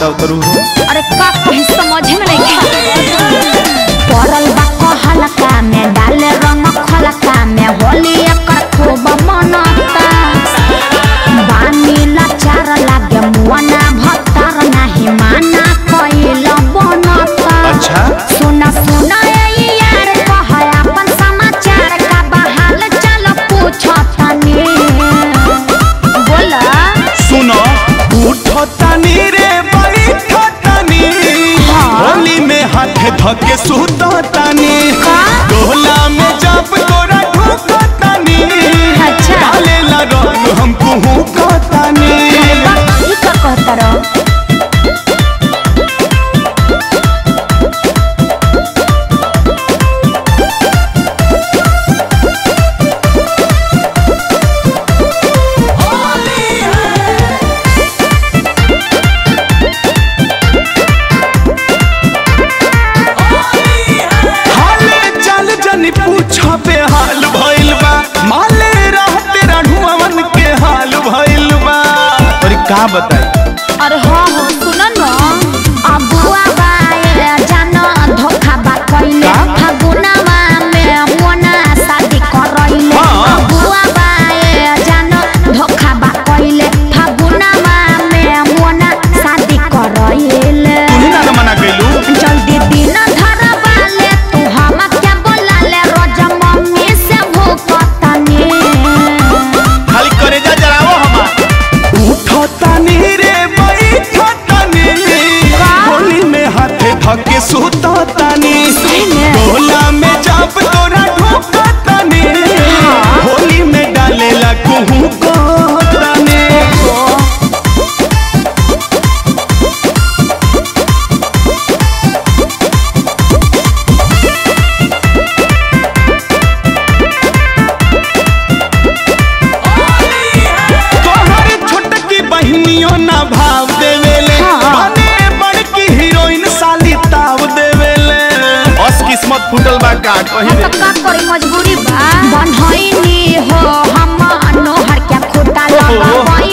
बताओ तरू हो अरे का कहीं समझ में नहीं पड़ल बा कहलका में डाले रंग खलका में होली एकर खूब मनता बानी लाचार लागे मुआना भत्तर नाही माना कइल बनता अच्छा सुना सुना ए यार कह अपन समाचार का बहाल चल पूछतनी बोला सुनो उठो तनी रे बैठो तनी होली में हाथ धके सुतो तनी का? डोला में जब तोरा ढुको तनी अच्छा। डाले ला रंग हम कुहू को तनी ई का कहता रहो हाले चल जनी पूछा पे हाल भइल बा माले रहते रढ़ुअवन के हाल भइल बा और का बताई अरे हाँ हाँ सुन न अबुआ बाए जान धोखा बा कइले का? फगुनवा में मोना शादी करइले हाँ। अबुआ बाए जान धोखा बा कइले फगुनवा में मोना शादी करइले तू ना मना कइलू जल्दी दिन धर वाले तू हम क्या बोला ले रोज मम्मी से भूखतनी खाली करे जा जरावो हमार उठो तनी रे बैठो तनी होली में हाथ धके सुतो तनी सही में? डोला में जब तोरा ढोका तनी होली में डालेला कुहू को तनी तोहर छोटकी बहनियों ना भाव देवेले हाँ। बने बड़की हीरोइन साली ताव देवेले बस किस्मत फूटल बा का कही हम तो का करी मजबूरी बा बनहइनी हो हम नोहर के खुटा लगा